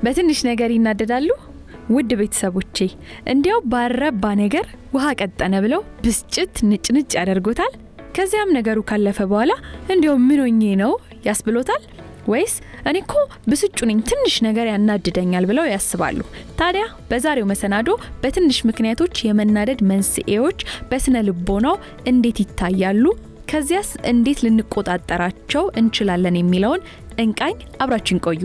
በትንሽ ነገር ይናደዳሉ? ውድ ቤተሰቦቼ እንዲያው ባረባ ነገር ውሃ ቀጠነ ብለው ብስጭት ንጭንጭ ያደርጎታል። ከዚያም ነገሩ ካለፈ በኋላ እንዲያው ምን ሆኜ ነው ያስብሎታል። ወይስ እኔ እኮ ብስጩ ነኝ ትንሽ ነገር ያናድደኛል ብለው ያስባሉ። ታዲያ በዛሬው መሰናዶ በትንሽ ምክንያቶች የመናደድ መንስኤዎች በስነ ልቦናው እንዴት ይታያሉ፣ ከዚያስ እንዴት ልንቆጣጠራቸው እንችላለን የሚለውን እንቃኝ። አብራችን ቆዩ።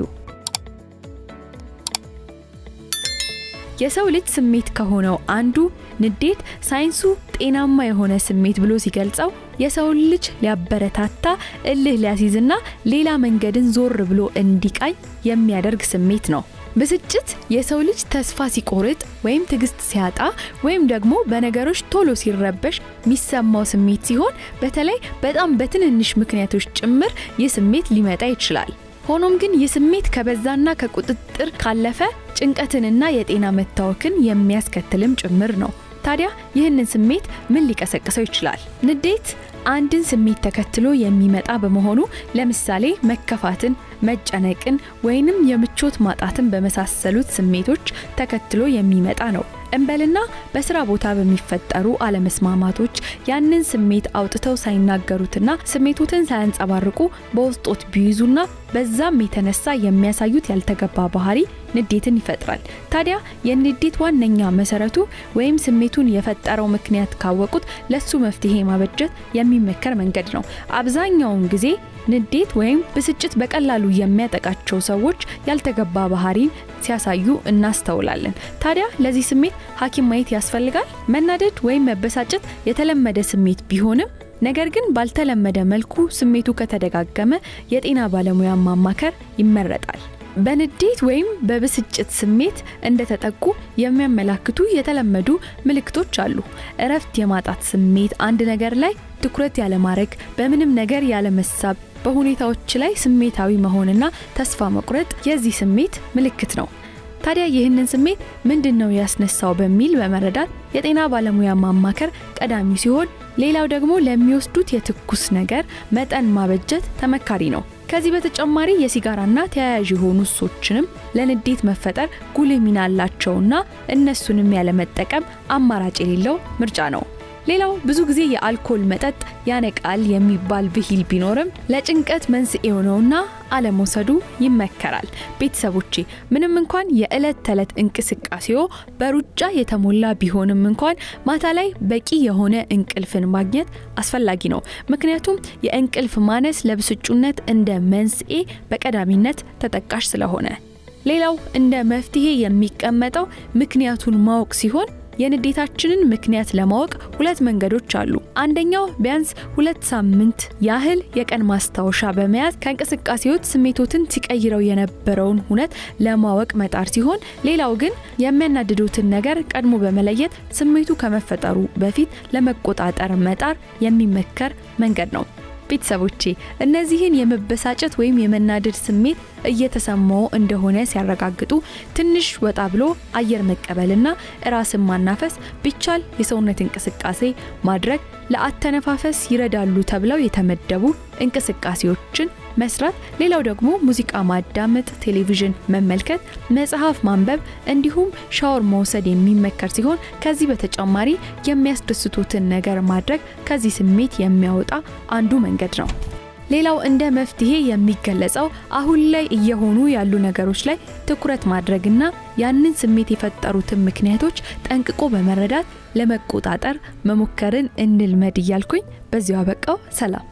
የሰው ልጅ ስሜት ከሆነው አንዱ ንዴት ሳይንሱ ጤናማ የሆነ ስሜት ብሎ ሲገልጸው የሰውን ልጅ ሊያበረታታ እልህ ሊያስይዝና ሌላ መንገድን ዞር ብሎ እንዲቃኝ የሚያደርግ ስሜት ነው። ብስጭት የሰው ልጅ ተስፋ ሲቆርጥ ወይም ትዕግስት ሲያጣ ወይም ደግሞ በነገሮች ቶሎ ሲረበሽ የሚሰማው ስሜት ሲሆን በተለይ በጣም በትንንሽ ምክንያቶች ጭምር ይህ ስሜት ሊመጣ ይችላል። ሆኖም ግን ይህ ስሜት ከበዛና ከቁጥጥር ካለፈ ጭንቀትንና የጤና መታወክን የሚያስከትልም ጭምር ነው። ታዲያ ይህንን ስሜት ምን ሊቀሰቅሰው ይችላል? ንዴት አንድን ስሜት ተከትሎ የሚመጣ በመሆኑ ለምሳሌ መከፋትን፣ መጨነቅን ወይንም የምቾት ማጣትን በመሳሰሉት ስሜቶች ተከትሎ የሚመጣ ነው። እንበልና በስራ ቦታ በሚፈጠሩ አለመስማማቶች ያንን ስሜት አውጥተው ሳይናገሩትና ስሜቶትን ሳያንጸባርቁ በውስጦት ቢይዙና በዛም የተነሳ የሚያሳዩት ያልተገባ ባህሪ ንዴትን ይፈጥራል። ታዲያ የንዴት ዋነኛ መሰረቱ ወይም ስሜቱን የፈጠረው ምክንያት ካወቁት ለሱ መፍትሄ ማበጀት የሚመከር መንገድ ነው። አብዛኛውን ጊዜ ንዴት ወይም ብስጭት በቀላሉ የሚያጠቃቸው ሰዎች ያልተገባ ባህሪን ሲያሳዩ እናስተውላለን። ታዲያ ለዚህ ስሜት ሐኪም ማየት ያስፈልጋል። መናደድ ወይም መበሳጨት የተለመደ ስሜት ቢሆንም ነገር ግን ባልተለመደ መልኩ ስሜቱ ከተደጋገመ የጤና ባለሙያ ማማከር ይመረጣል። በንዴት ወይም በብስጭት ስሜት እንደተጠቁ የሚያመላክቱ የተለመዱ ምልክቶች አሉ። እረፍት የማጣት ስሜት፣ አንድ ነገር ላይ ትኩረት ያለማድረግ፣ በምንም ነገር ያለመሳብ፣ በሁኔታዎች ላይ ስሜታዊ መሆንና ተስፋ መቁረጥ የዚህ ስሜት ምልክት ነው። ታዲያ ይህንን ስሜት ምንድን ነው ያስነሳው በሚል በመረዳት የጤና ባለሙያ ማማከር ቀዳሚ ሲሆን፣ ሌላው ደግሞ ለሚወስዱት የትኩስ ነገር መጠን ማበጀት ተመካሪ ነው። ከዚህ በተጨማሪ የሲጋራና ተያያዥ የሆኑ ሱሶችንም ለንዴት መፈጠር ጉልህ ሚና አላቸውና እነሱንም ያለመጠቀም አማራጭ የሌለው ምርጫ ነው። ሌላው ብዙ ጊዜ የአልኮል መጠጥ ያነቃል የሚባል ብሂል ቢኖርም ለጭንቀት መንስኤ ነውና አለመውሰዱ ይመከራል። ቤተሰቦቼ ምንም እንኳን የዕለት ተዕለት እንቅስቃሴዎ በሩጫ የተሞላ ቢሆንም እንኳን ማታ ላይ በቂ የሆነ እንቅልፍን ማግኘት አስፈላጊ ነው። ምክንያቱም የእንቅልፍ ማነስ ለብስጩነት እንደ መንስኤ በቀዳሚነት ተጠቃሽ ስለሆነ። ሌላው እንደ መፍትሄ የሚቀመጠው ምክንያቱን ማወቅ ሲሆን የንዴታችንን ምክንያት ለማወቅ ሁለት መንገዶች አሉ። አንደኛው ቢያንስ ሁለት ሳምንት ያህል የቀን ማስታወሻ በመያዝ ከእንቅስቃሴዎች ስሜቶትን ሲቀይረው የነበረውን ሁነት ለማወቅ መጣር ሲሆን፣ ሌላው ግን የሚያናድዱትን ነገር ቀድሞ በመለየት ስሜቱ ከመፈጠሩ በፊት ለመቆጣጠር መጣር የሚመከር መንገድ ነው። ቤተሰቦቼ እነዚህን የመበሳጨት ወይም የመናደድ ስሜት እየተሰማው እንደሆነ ሲያረጋግጡ ትንሽ ወጣ ብሎ አየር መቀበልና ራስን ማናፈስ ቢቻል የሰውነት እንቅስቃሴ ማድረግ ለአተነፋፈስ ይረዳሉ ተብለው የተመደቡ እንቅስቃሴዎችን መስራት፣ ሌላው ደግሞ ሙዚቃ ማዳመጥ፣ ቴሌቪዥን መመልከት፣ መጽሐፍ ማንበብ እንዲሁም ሻወር መውሰድ የሚመከር ሲሆን ከዚህ በተጨማሪ የሚያስደስቱትን ነገር ማድረግ ከዚህ ስሜት የሚያወጣ አንዱ መንገድ ነው። ሌላው እንደ መፍትሄ የሚገለጸው አሁን ላይ እየሆኑ ያሉ ነገሮች ላይ ትኩረት ማድረግና ያንን ስሜት የፈጠሩትን ምክንያቶች ጠንቅቆ በመረዳት ለመቆጣጠር መሞከርን እንልመድ እያልኩኝ በዚሁ አበቃው። ሰላም።